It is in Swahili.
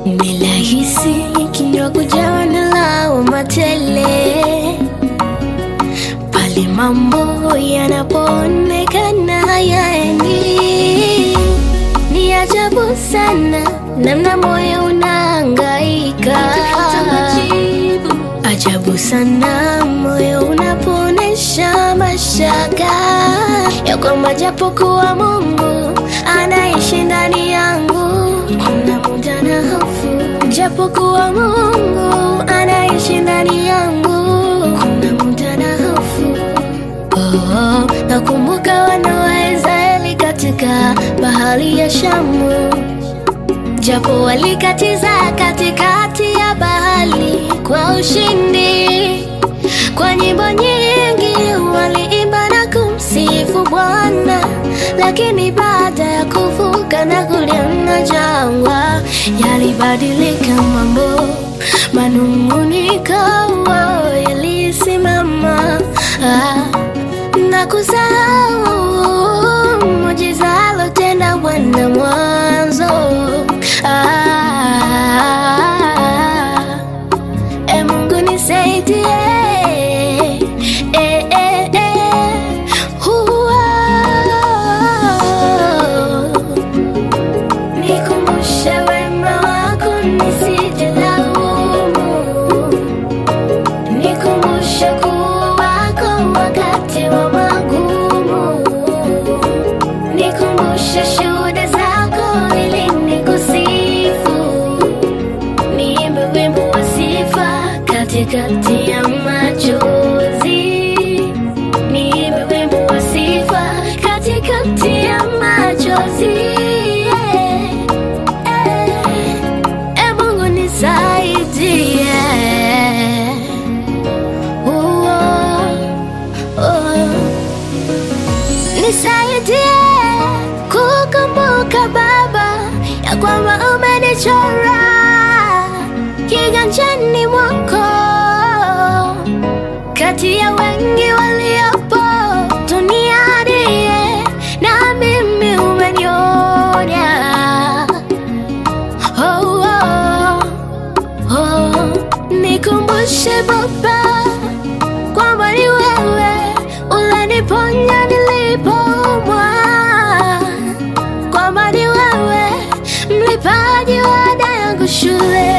Ni rahisi kinywa kujawa na lawama tele pale mambo yanapoonekana hayaendi. Ni ajabu sana namna moyo unahangaika, ajabu sana moyo unapoonyesha mashaka ya kwamba japokuwa Mungu anaishi ndani yangu, kuna muda na hofu, japokuwa Mungu anaishi ndani yangu, kuna muda na hofu. Oh, nakumbuka wana wa Israeli katika bahari ya Shamu, japo walikatiza katikati ya bahari kwa ushindi. Kwa nyimbo nyingi waliimba na kumsifu Bwana, lakini baada ya kuvuka na kuliona jangwa, yalibadilika mambo, manung'uniko yalisimama ah, na kusahau muujiza alotenda Bwana mwanzo ah, E Mungu nisaidie, e, e, e, huwa. Nikumbushe wema wako nisije laumu, nikumbushe kuwa wako wakati wa magumu, nikumbushe shuhuda zako ili nikusifu niimbe wimbo wa sifa katikati ya machozi, niimbe wimbo wa sifa katikati ya machozi. Eh, eh, Mungu nisaidie. Oh, oh. Nisaidie kukumbuka Baba ya kwamba umenichora kiganjani mwako kati ya wengi waliopo duniani, na mimi umeniona. Oh, oh, oh. Nikumbushe Baba kwamba ni wewe ulaniponya nilipoumwa, kwamba ni wewe mlipaji wa ada yangu shule.